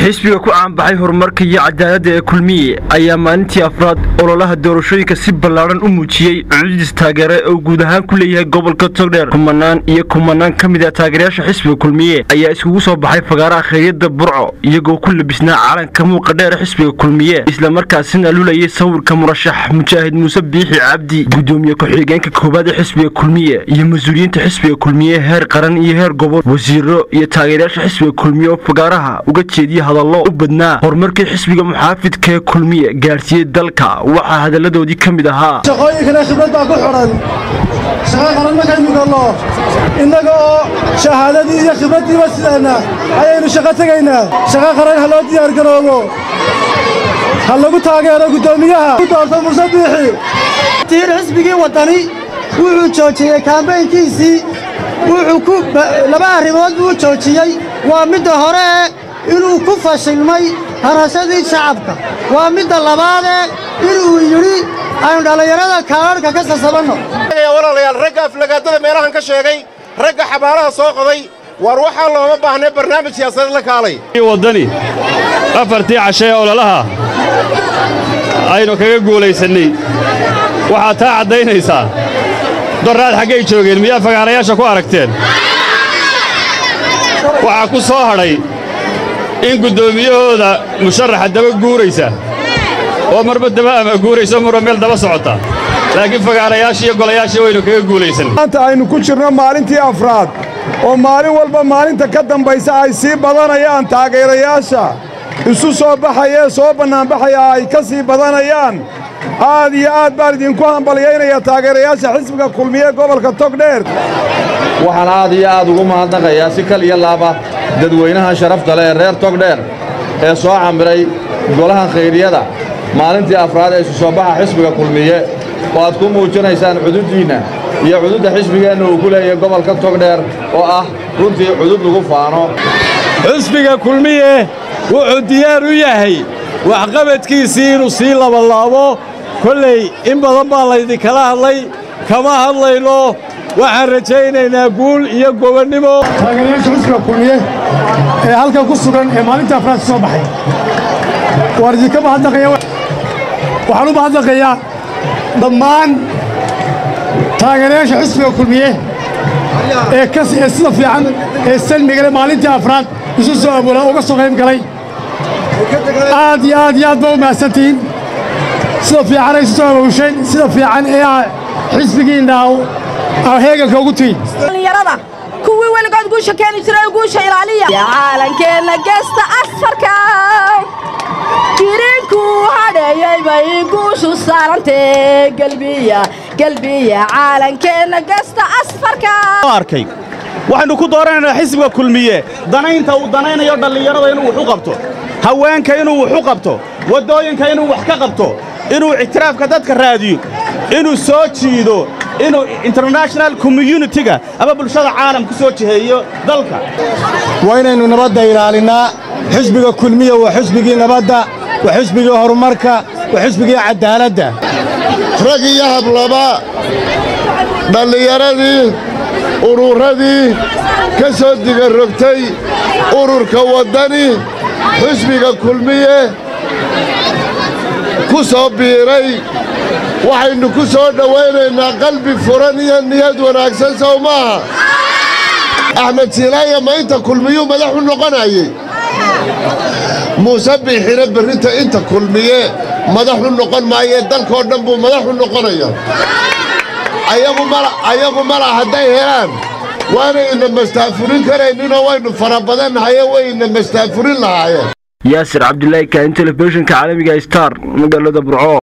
xisbiga ku caanbaxay horumarka iyo cadaaladda ee kulmiye ayaa maalintii afraad ololaha doorashooyinka si ballaadhan u muujiyey cududis taageere oo guud ahaan ku leeyahay gobolka togdheer kumanaan iyo kumanaan ka mid a taageerayaasha xisbiga kulmiye ayaa iskugu soo baxay fagaaraha khayryadda burco iyagoo ku labisnaa calanka muuqa dheer xisbiga kulmiye islamarkaasina lulayay sawirka murashax mujaahid muuse biixi cabdi gudoomiye ku-xigeenka koowaad ee xisbiga kulmiye iyo mas-uuliyiinta xisbiga kulmiye heer qaran iyo heer gobol wasiiro iyo taageerayaasha xisbiga kulmiye oo fagaaraha uga jeediya hadallo u badnaa horumarkii xisbiga muxaafidka ee kulmiye gaadhsiiyey dalka waxaa hadalladoodii ka mid ahaa shaqooyinkana khibrad baa ku xidhan shaqo qaran markaynu galno innaga oo shahaadadii iyo khibraddiiba sideenna ayaynu shaqo tegaynaa shaqo qaran ha loo diyaargaroobo ha lagu taageero guddoomiyaha ku doorto muse biixi tiir xisbigii waddani wuxuu joojiyey kaambaynkiisii wuxuu ku laba arrimood buu joojiyey waa midda hore inuu ku fashilmay harashadii shacabka waa midda labaadee inuu yidhi aynu dhallinyarada kaadharhka ka sasabanno walaalayaal ragga aflagaadada meelahan ka sheegay ragga xabaalaha soo qoday war waxaa looma baahnay barnaamij siyaasadeed la kaalay waddani afartii cashe ee ololaha aynu kaga guulaysannay waxaad taa caddaynaysaa doraad xaggay joogeen miyaa fagaarayaasha ku aragteen waxaa ku soo hadhay in guddoomiyahooda musharaxa daba guuraysa oo marba daba ama guurayso marba meel daba socota laakiin fagaarayaashii iyo golayaashii waynu kaga guulaysan maanta aynu ku jirno maalintii afraad oo maalin walba maalinta ka dambaysa ay sii badanayaan taageerayaasha isu soo baxayee soo bannaanbaxaya ay ka sii badanayaan aad iyo aad baan idinku hambalyaynaya taageerayaasha xisbiga kulmiye gobolka togdheer waxaan aad iyo aad ugu mahadnaqayaa si kal iyo laaba dadweynahan sharafta leh ee reer togdheer ee soo camiray golahan khayriyada maalintii afraad ee isu soo baxa xisbiga kulmiye oo aad ku muujinaysaan cududdiinna iyo cududda xisbigeenna uu ku leeyahay gobolka togdheer oo ah runtii cudud lagu faano xisbiga kulmiye wuxuu diyaar u yahay waxqabadkiisii inuu sii labalaabo kolley in badan baa laydinkala hadlay kama hadlayno waxaan rajaynaynaa guul iyo gobonnimo taageerayaasha xisbiga kulmiye ee halkan ku sugan ee maalinta afraad soo baxay waan idinka mahadnaqaya waxaan u mahadnaqayaa dhammaan taageerayaasha xisbiga kulmiye ee ee sida fiican ee salmigale maalintii afraad isu soo abuuraa uga soo qayb galay aad iyo aad iyo aad ba u mahadsantihiin sida fiican ay isu soo abuusheen sida fiican ee ah xisbigiinna heeganka ugu tihin dhallinyarada kuwii weligood guusha keeni jiray guusha ilaaliya caalankeenna geesta asfarka jiriinkuu hadheeyey bay guushu saarantee gelbiya gelbiya caalankeenna geesta asfarka arkay waxaynu ku dooranaynaa xisbiga kulmiye danaynta uu danaynayo dhallinyarada inuu wax u qabto haweenka inuu wax u qabto waddooyinka inuu wax ka qabto inuu ictiraafka dadka raadiyo inuu soo jiido inuu international communitiga ama bulshada caalamku soo jiheeyo dalka waa inaynu nabadda ilaalinnaa xisbiga kulmiya waa xisbigii nabadda waa xisbigii horumarka waa xisbigii caddaaladda rag iyo hablaba dhallinyaradii ururradii ka soo digarrogtay ururka waddani xisbiga kulmiye ku soo biiray waxaynu ku soo dhowaynaynaa qalbi furan iyo niyad wanaagsan sow maaha axmed silaaya ma inta kulmiyuu madax u noqonayey muuse biixina berrinta inta kulmiye madax u noqon maayee dalkoo dhan buu madax u noqonaya ayagu mala hadday helaan waanayna mastaafurin karayninoo waynu fara badannahaye wayna mastaafurin lahaayeen yaasir cabdulaahi kaahin telefishinka caalamiga star magaalada burco